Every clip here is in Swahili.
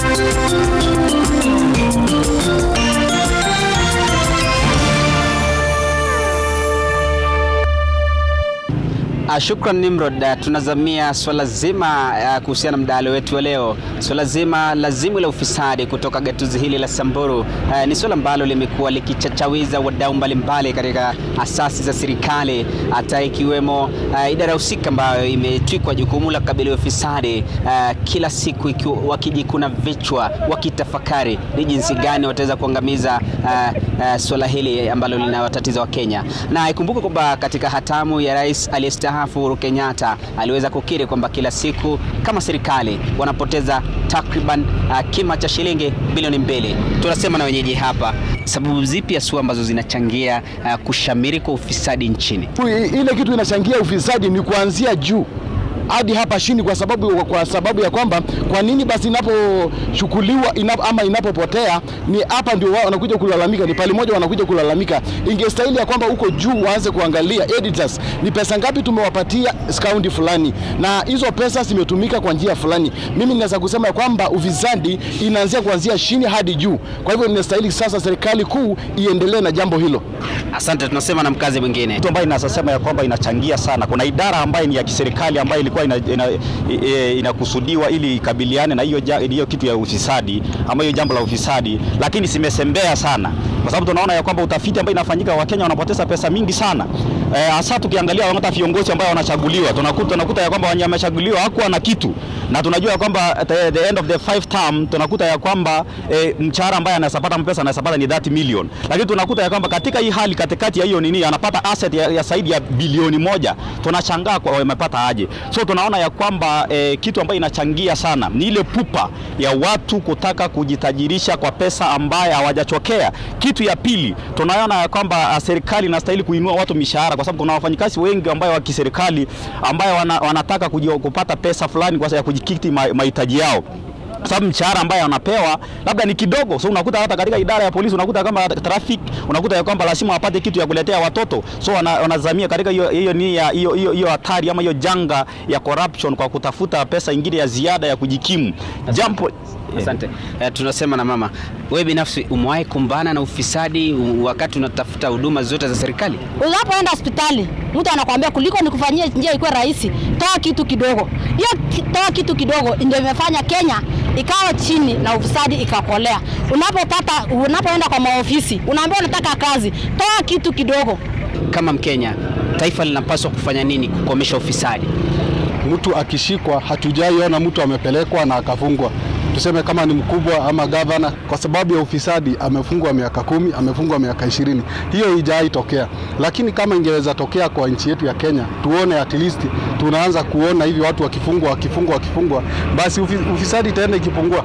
Uh, shukran Nimrod. Uh, tunazamia swala zima uh, kuhusiana na mdahalo wetu wa leo, swala zima lazimu la ufisadi kutoka gatuzi hili la Samburu. Uh, ni swala ambalo limekuwa likichachawiza wadau mbalimbali katika asasi za serikali, hata ikiwemo uh, idara husika ambayo imetwikwa jukumu la kukabili ufisadi uh, kila siku ikiwa wakijikuna vichwa wakitafakari ni jinsi gani wataweza kuangamiza uh, uh, swala hili ambalo linawatatiza Wakenya, na ikumbuke kwamba katika hatamu ya rais aliyestaafu Uhuru Kenyatta aliweza kukiri kwamba kila siku kama serikali wanapoteza takriban uh, kima cha shilingi bilioni mbili. Tunasema na wenyeji hapa, sababu zipi haswa ambazo zinachangia uh, kushamiri kwa ufisadi nchini? Ile kitu inachangia ufisadi ni kuanzia juu hadi hapa chini, kwa sababu kwa sababu ya kwamba kwa nini basi inapochukuliwa inap, ama inapopotea ni hapa ndio wao wanakuja kulalamika, ni pale moja wanakuja kulalamika. Ingestahili ya kwamba huko juu waanze kuangalia editors, ni pesa ngapi tumewapatia kaunti fulani, na hizo pesa zimetumika kwa njia fulani. Mimi ninaweza kusema ya kwamba ufisadi inaanzia kuanzia chini hadi juu. Kwa hivyo ninastahili sasa serikali kuu iendelee na jambo hilo. Asante. Tunasema na mkazi mwingine kitu ambayo inasema ya kwamba inachangia sana. Kuna idara ambayo ni ya kiserikali ambayo ilikuwa inakusudiwa ina, ina, ina ili ikabiliane na hiyo hiyo kitu ya ufisadi ama hiyo jambo la ufisadi, lakini simesembea sana, kwa sababu tunaona ya kwamba utafiti ambao inafanyika, Wakenya wanapoteza pesa mingi sana hasa e, tukiangalia hata viongozi ambao wanachaguliwa tunakuta, tunakuta ya kwamba wamechaguliwa hakuwa na kitu, na tunajua ya kwamba the, the end of the five term tunakuta ya kwamba e, mshahara ambaye anasapata pesa anasapata ni 30 million, lakini tunakuta ya kwamba katika hii hali katikati ya hiyo nini anapata asset ya, ya zaidi ya bilioni moja. Tunashangaa kwa wamepata aje? So tunaona ya kwamba e, kitu ambayo inachangia sana ni ile pupa ya watu kutaka kujitajirisha kwa pesa ambaye hawajachokea. Kitu ya pili tunaona ya kwamba serikali inastahili kuinua watu mishahara kwa sababu kuna wafanyikazi wengi ambao wa kiserikali ambao wana, wanataka kupata pesa fulani kwa sababu ya kujikiti mahitaji yao sababu mshahara ambaye anapewa labda ni kidogo. So unakuta hata katika idara ya polisi unakuta kama traffic, unakuta ya kwamba lazima wapate kitu ya kuletea watoto, so wanazamia katika hiyo hiyo ni hiyo hiyo hiyo hatari ama hiyo janga ya corruption kwa kutafuta pesa ingine ya ziada ya kujikimu jambo Asante. Uh, tunasema na mama, wewe binafsi umewahi kumbana na ufisadi wakati unatafuta huduma zote za serikali? Unapoenda hospitali mtu anakuambia kuliko nikufanyie njia ikuwe rahisi, toa kitu kidogo. Hiyo toa kitu kidogo ndio imefanya Kenya ikawa chini na ufisadi ikakolea. Unapopata unapoenda kwa maofisi unaambiwa unataka kazi, toa kitu kidogo. Kama Mkenya, taifa linapaswa kufanya nini kukomesha ufisadi? Mtu akishikwa, hatujaiona mtu amepelekwa na akafungwa tuseme kama ni mkubwa ama gavana, kwa sababu ya ufisadi amefungwa miaka kumi, amefungwa miaka ishirini. Hiyo haijawahi tokea, lakini kama ingeweza tokea kwa nchi yetu ya Kenya, tuone at least tunaanza kuona hivi watu wakifungwa wakifungwa wakifungwa, basi ufisadi itaenda ikipungua.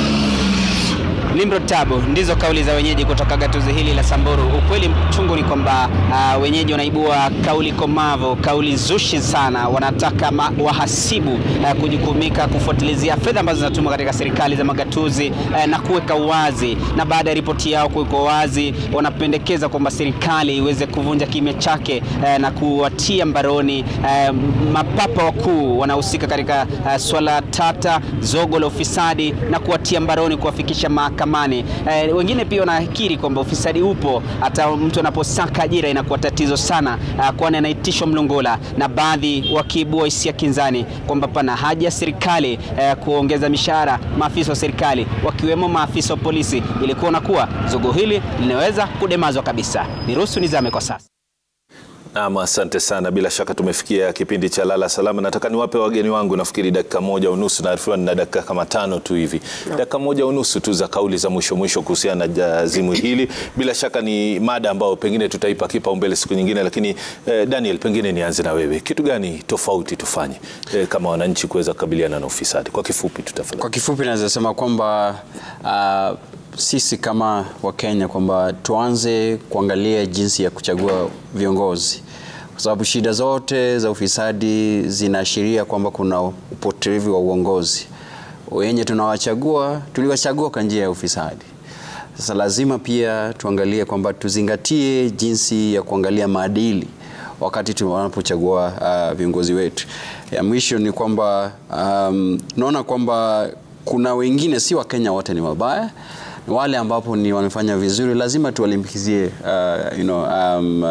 Nimrod Tabu, ndizo kauli za wenyeji kutoka gatuzi hili la Samburu. Ukweli mchungu ni kwamba uh, wenyeji wanaibua kauli komavu, kauli zushi sana. Wanataka wahasibu uh, kujukumika kufuatilizia fedha ambazo zinatumwa katika serikali za magatuzi uh, na kuweka wazi, na baada ya ripoti yao kuweka wazi, wanapendekeza kwamba serikali iweze kuvunja kimya chake uh, na kuwatia mbaroni uh, mapapa wakuu wanahusika katika uh, swala tata zogo la ufisadi na kuwatia mbaroni kuwafikisha mahakamani. Eh, wengine pia wanakiri kwamba ufisadi upo, hata mtu anaposaka ajira inakuwa tatizo sana, eh, kwani anaitishwa mlungola, na baadhi wakiibua hisia kinzani kwamba pana haja ya serikali eh, kuongeza mishahara maafisa wa serikali wakiwemo maafisa wa polisi ili kuona kuwa zogo hili linaweza kudemazwa kabisa. Niruhusu nizame kwa sasa. Naam, asante sana. Bila shaka tumefikia kipindi cha lala salama. Nataka niwape wageni wangu nafikiri dakika moja unusu, naarifiwa na dakika kama tano tu hivi, dakika moja unusu tu za kauli za mwisho mwisho kuhusiana na azimu hili. Bila shaka ni mada ambayo pengine tutaipa kipaumbele siku nyingine, lakini eh, Daniel, pengine nianze na wewe, kitu gani tofauti tufanye eh, kama wananchi kuweza kukabiliana na ufisadi? Kwa kifupi tu tafadhali. Kwa kifupi naweza sema kwamba uh, sisi kama Wakenya kwamba tuanze kuangalia jinsi ya kuchagua viongozi, kwa sababu shida zote za ufisadi zinaashiria kwamba kuna upotevu wa uongozi. Wenye tunawachagua tuliwachagua kwa njia ya ufisadi. Sasa lazima pia tuangalie kwamba tuzingatie jinsi ya kuangalia maadili wakati tunapochagua uh, viongozi wetu. Ya mwisho ni kwamba um, naona kwamba kuna wengine, si Wakenya wote ni wabaya wale ambapo ni wamefanya vizuri lazima tuwalimbikizie uh, you know, um, uh,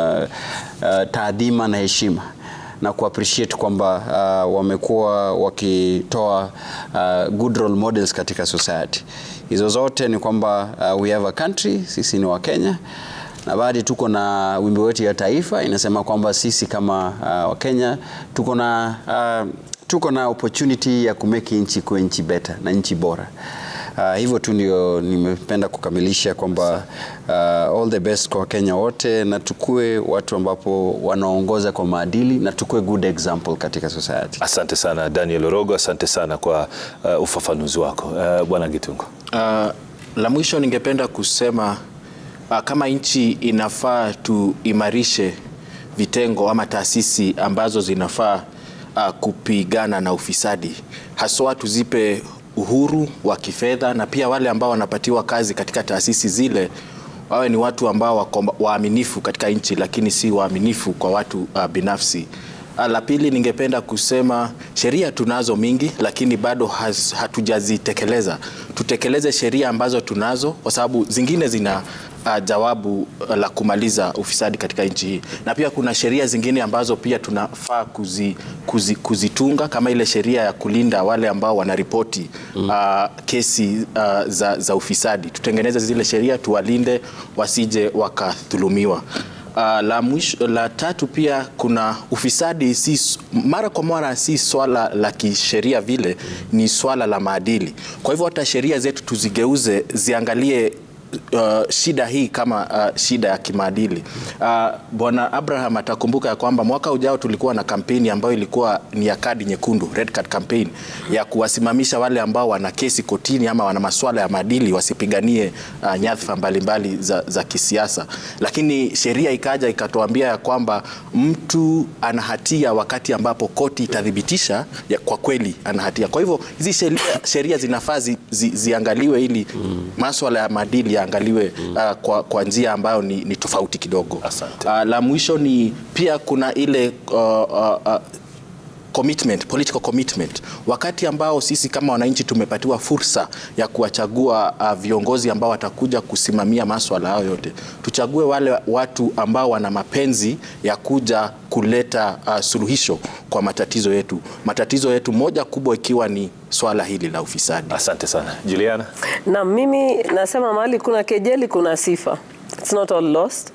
uh, taadhima na heshima na kuappreciate kwamba uh, wamekuwa wakitoa uh, good role models katika society. Hizo zote ni kwamba uh, we have a country, sisi ni Wakenya na baadhi tuko na wimbo wetu ya taifa inasema kwamba sisi kama uh, Wakenya tuko na uh, tuko na opportunity ya kumeki nchi kuwe nchi better na nchi bora. Uh, hivyo tu ndio nimependa kukamilisha kwamba uh, all the best kwa Wakenya wote na tukue watu ambapo wanaongoza kwa maadili na tukue good example katika society. Asante sana Daniel Orogo, asante sana kwa uh, ufafanuzi wako uh, Bwana Gitungo. Uh, la mwisho ningependa kusema uh, kama nchi inafaa tuimarishe vitengo ama taasisi ambazo zinafaa uh, kupigana na ufisadi, haswa tuzipe uhuru wa kifedha na pia wale ambao wanapatiwa kazi katika taasisi zile wawe ni watu ambao wako waaminifu katika nchi, lakini si waaminifu kwa watu uh, binafsi. Uh, la pili ningependa kusema sheria tunazo mingi, lakini bado has, hatujazitekeleza. Tutekeleze sheria ambazo tunazo, kwa sababu zingine zina uh, jawabu uh, la kumaliza ufisadi katika nchi hii, na pia kuna sheria zingine ambazo pia tunafaa kuzi, kuzi, kuzitunga kama ile sheria ya kulinda wale ambao wanaripoti uh, kesi uh, za, za ufisadi. Tutengeneze zile sheria tuwalinde wasije wakadhulumiwa. Uh, la, mwisho, la tatu pia kuna ufisadi si, mara kwa mara si swala la kisheria vile, ni swala la maadili. Kwa hivyo hata sheria zetu tuzigeuze ziangalie Uh, shida hii kama uh, shida ya kimaadili. Uh, Bwana Abraham atakumbuka ya kwamba mwaka ujao tulikuwa na kampeni ambayo ilikuwa ni ya kadi nyekundu, red card campaign, ya kuwasimamisha wale ambao wana kesi kotini ama wana masuala ya maadili wasipiganie uh, nyadhifa mbalimbali za, za kisiasa, lakini sheria ikaja ikatuambia ya kwamba mtu ana hatia wakati ambapo koti itathibitisha ya kwa kweli ana hatia. Kwa hivyo hizi sheria, sheria zinafaa zi, zi, ziangaliwe ili mm. masuala ya maadili yaangaliwe mm. uh, kwa, kwa njia ambayo ni, ni tofauti kidogo. Asante. Uh, la mwisho ni pia kuna ile uh, uh, uh, commitment, political commitment. Wakati ambao sisi kama wananchi tumepatiwa fursa ya kuwachagua uh, viongozi ambao watakuja kusimamia maswala hayo yote, tuchague wale watu ambao wana mapenzi ya kuja kuleta uh, suluhisho kwa matatizo yetu. Matatizo yetu moja kubwa ikiwa ni swala hili la ufisadi. Asante sana Juliana. Na mimi nasema mahali kuna kejeli kuna sifa. It's not all lost.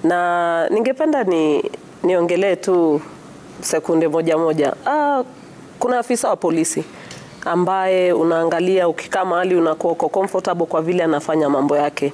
Na ningependa ni niongelee tu sekunde moja moja. Ah, kuna afisa wa polisi ambaye unaangalia ukikaa mahali unakuwa uko comfortable kwa vile anafanya mambo yake.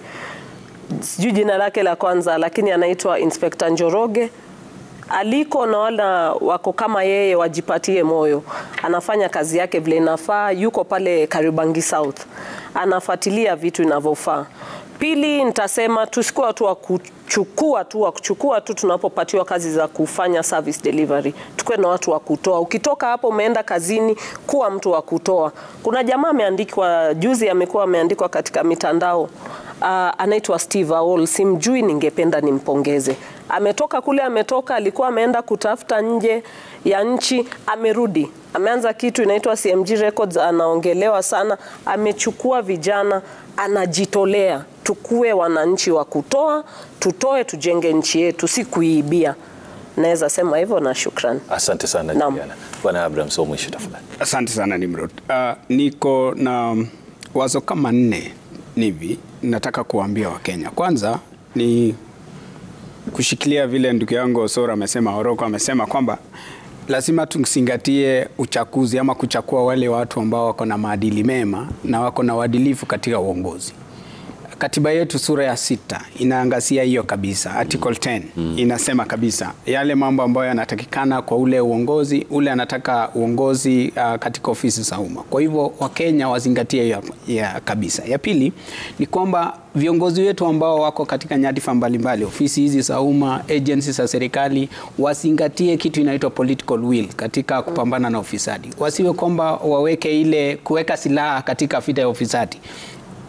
Sijui jina lake la kwanza, lakini anaitwa Inspector Njoroge aliko naona wako kama yeye wajipatie moyo. Anafanya kazi yake vile inafaa, yuko pale Karibangi South, anafuatilia vitu inavyofaa. Pili, nitasema tusikuwa watu wa kuchukua tu wa kuchukua tu tunapopatiwa kazi za kufanya service delivery, tukuwe na watu wa kutoa. Ukitoka hapo umeenda kazini, kuwa mtu wa kutoa. Kuna jamaa ameandikwa juzi, amekuwa ameandikwa katika mitandao uh, anaitwa Steve Aol, simjui, ningependa nimpongeze. Ametoka kule, ametoka alikuwa ameenda kutafuta nje ya nchi, amerudi, ameanza kitu inaitwa CMG Records, anaongelewa sana, amechukua vijana, anajitolea. Tukue wananchi wa kutoa, tutoe, tujenge nchi yetu, si kuiibia. Naweza sema hivyo na shukrani. Asante sana Naam. Juliana. Bwana Abraham, so mwisho tafadhali. Asante sana Nimrod. Uh, niko na wazo kama nne hivi nataka kuwaambia Wakenya. Kwanza ni kushikilia vile ndugu yangu Osoro amesema, Oroko amesema kwamba lazima tuzingatie uchaguzi ama kuchakua wale watu ambao wako na maadili mema na wako na uadilifu katika uongozi. Katiba yetu sura ya sita inaangazia hiyo kabisa. Article 10 inasema kabisa yale mambo ambayo yanatakikana kwa ule uongozi, ule anataka uongozi uh, katika ofisi za umma. Kwa hivyo Wakenya wazingatie hiyo ya kabisa. Ya pili ni kwamba viongozi wetu ambao wako katika nyadhifa mbalimbali, ofisi hizi za umma, agencies za serikali, wazingatie kitu inaitwa political will katika kupambana na ufisadi. Wasiwe kwamba waweke ile kuweka silaha katika vita ya ufisadi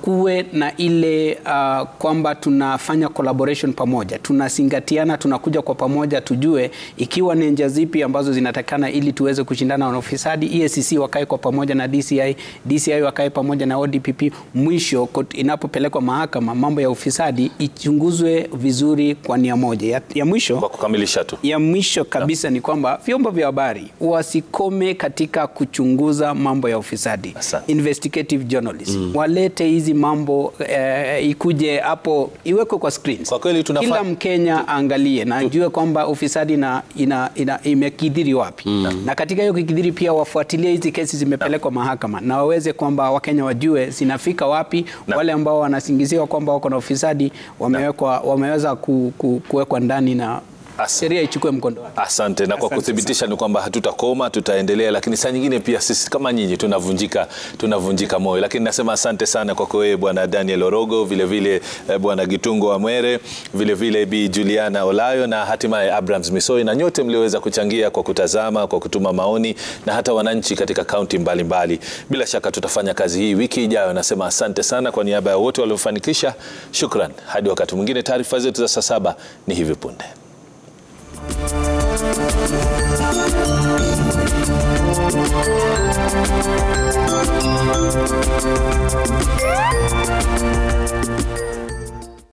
kuwe na ile uh, kwamba tunafanya collaboration pamoja, tunazingatiana, tunakuja kwa pamoja, tujue ikiwa ni njia zipi ambazo zinatakana ili tuweze kushindana na ufisadi. EACC wakae kwa pamoja na DCI, DCI wakae pamoja na ODPP. Mwisho kot- inapopelekwa mahakama, mambo ya ufisadi ichunguzwe vizuri kwa nia moja. Ya, ya mwisho Kwa kukamilisha tu ya mwisho kabisa ni kwamba vyombo vya habari wasikome katika kuchunguza mambo ya ufisadi. Asante. Investigative journalism walete hizi mambo eh, ikuje hapo iwekwe kwa screens. Kwa kweli tunafa- Kila Mkenya aangalie na ajue kwamba ufisadi na, ina, ina, imekidhiri wapi na katika hiyo kikidhiri pia wafuatilie hizi kesi zimepelekwa mahakama na waweze kwamba Wakenya wajue zinafika wapi. Na- Wale ambao wanasingiziwa kwamba wako na ufisadi wamewekwa, wameweza ku, ku, kuwekwa ndani na Asante. sheria ichukue mkondo wake. Asante, na kwa Asante kuthibitisha ni kwamba hatutakoma, tutaendelea, lakini saa nyingine pia sisi kama nyinyi tunavunjika tunavunjika moyo, lakini nasema asante sana kwako wewe bwana Daniel Orogo, vile vile eh, bwana Gitungo Amwere, vile vile Bi Juliana Olayo na hatimaye Abrams Misoi na nyote mlioweza kuchangia kwa kutazama, kwa kutuma maoni na hata wananchi katika kaunti mbalimbali. Bila shaka tutafanya kazi hii wiki ijayo. Nasema asante sana kwa niaba ya wote waliofanikisha. Shukran, hadi wakati mwingine. Taarifa zetu za saa saba ni hivi punde.